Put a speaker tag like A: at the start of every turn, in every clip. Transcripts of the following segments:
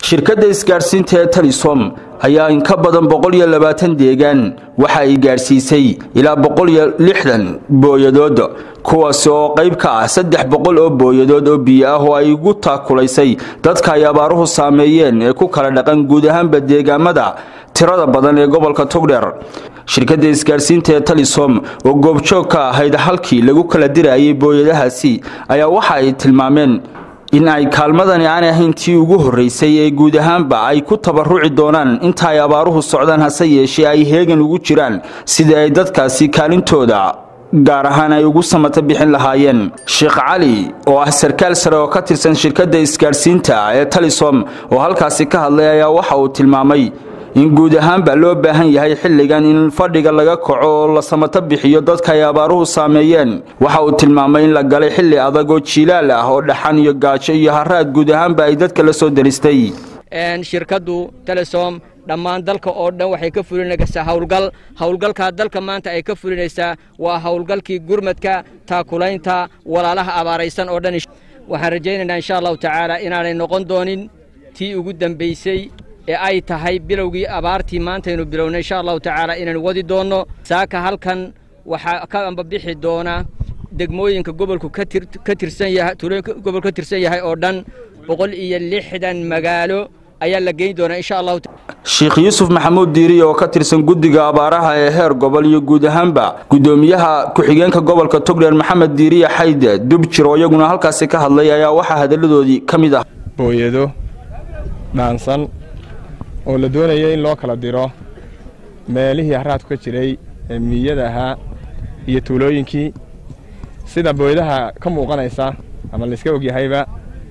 A: shirkadda isgaadhsiinta ee talisom ayaa in ka badan boqol iyo labaatan deegaan waxa ay gaadhsiisay ilaa boqol iyo lixdan booyadood kuwaasi oo qayb ka ah saddex boqol oo booyadood oo biyo ah oo ay ugu taakulaysay dadka ay abaaruhu saameeyeen ee ku kala dhaqan guud ahaanba deegaamada tirada badan ee gobolka togdheer shirkadda isgaadhsiinta ee talisom oo goobjoog ka ahayd halkii lagu kala dirayay booyadahaasi ayaa waxa ay tilmaameen in ay kaalmadani aanay ahayn tii ugu horraysay ee guud ahaanba ay ku tabaruci doonaan inta ay abaaruhu socdaan hase yeeshee ay heegan ugu jiraan sidii ay dadkaasi kaalintooda gaar ahaan ay ugu samata bixin lahaayeen sheekh cali oo ah sarkaal sare oo ka tirsan shirkadda isgaadhsiinta ee talisom oo halkaasi ka hadlay ayaa waxa uu tilmaamay in guud ahaanba loo baahan yahay xilligan in fadhiga laga kaco oo la samato bixiyo dadka ay abaaruhu saameeyeen waxa uu tilmaamay in la galay xilli adag oo jiilaal ah oo dhaxan iyo gaajo iyo haraad guud ahaanba ay dadka la soo daristay
B: shirkaddu telesom dhammaan dalka oo dhan waxay ka fulinaysaa howlgal howlgalkaa dalka maanta ay ka fulinaysaa waa howlgalkii gurmadka taakulaynta walaalaha abaaraysan oo dhan waxaan rajaynaynaa insha allahu tacaala inaanay noqon doonin tii ugu dambaysay ee ay tahay bilowgii abaartii maantaynu bilownay insha allahu tacaala inaynu wadi doonno saaka halkan waxaa ka ambabixi doona degmooyinka gobolku ka tirsan yahay tuulooyinka gobolku ka tirsan yahay oo dhan boqol iyo lixdan magaalo ayaa la geyn doonaa insha allahu
A: sheekh yuusuf maxamuud diiri oo ka tirsan guddiga abaaraha ee heer gobol iyo guud ahaanba guddoomiyaha ku-xigeenka gobolka togdheer maxamed diiriya xayde dubjir oo iyaguna halkaasi ka hadlay ayaa waxaa hadalladoodii ka mid ah
C: booyado dhaansan oo la doonaya in loo kala diro meelihii haraadku ka jiray ee miyada ahaa iyo tuulooyinkii sida booyadaha ka muuqanaysa ama layska ogyahayba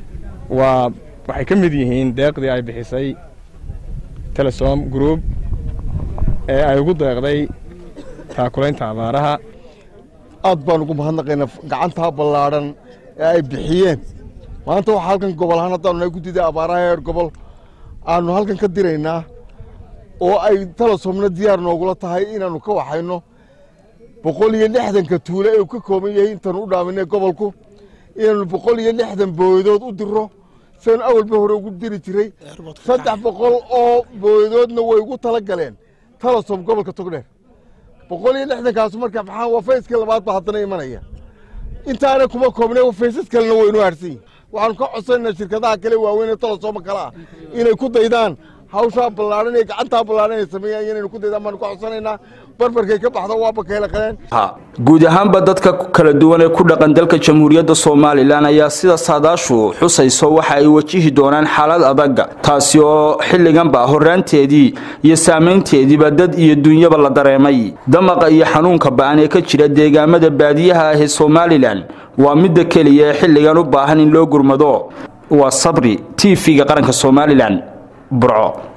C: waa waxay ka mid yihiin deeqdii ay bixisay telesom group ee ay ugu deeqday taakulaynta abaaraha
D: aad baan ugu mahadnaqaynaa gacantaa ballaadhan ee ay bixiyeen maanta waxaa halkan gobol ahaan haddaanu nahay guddida abaaraha heer gobol aanu halkan ka diraynaa oo ay telesomna diyaar noogula tahay inaannu ka waxayno boqol iyo lixdanka tuule ee uu ka kooban yahay intaanu u dhaaminay gobolku inaannu boqol iyo lixdan booyadood u diro sidaanu awalba hore ugu diri jiray saddex boqol oo booyadoodna way ugu tala galeen telesom gobolka togdheer boqol iyo lixdankaasu marka maxaa waa fayskii labaad baa haddana imanaya intaana kuma koobnay faysas kalena waynu harsan yihin waxaanu ka codsanaynaa shirkadaha kale waaweyn ee telesoma kale ah inay ku daydaan hawshaa ballaadhan ee gacantaa ballaadhan ay sameeyaan inaynu ku daydaan baanu ka codsanaynaa barbarkay ka baxdo waaba keela qaleen
A: guud ahaanba dadka kala duwan ee ku dhaqan dalka jamhuuriyadda somalilan ayaa sida saadaashu xusayso waxa ay wajihi doonaan xaalad adag taasi oo xilliganba horraanteedii iyo saamaynteediiba dad iyo dunyaba la dareemay damaqa iyo xanuunka ba'an ee ka jira deegaamada baadiyaha ah ee somalilan waa midda keliya ee xilligan u baahan in loo gurmado waa sabri t v-ga qaranka somalilan burco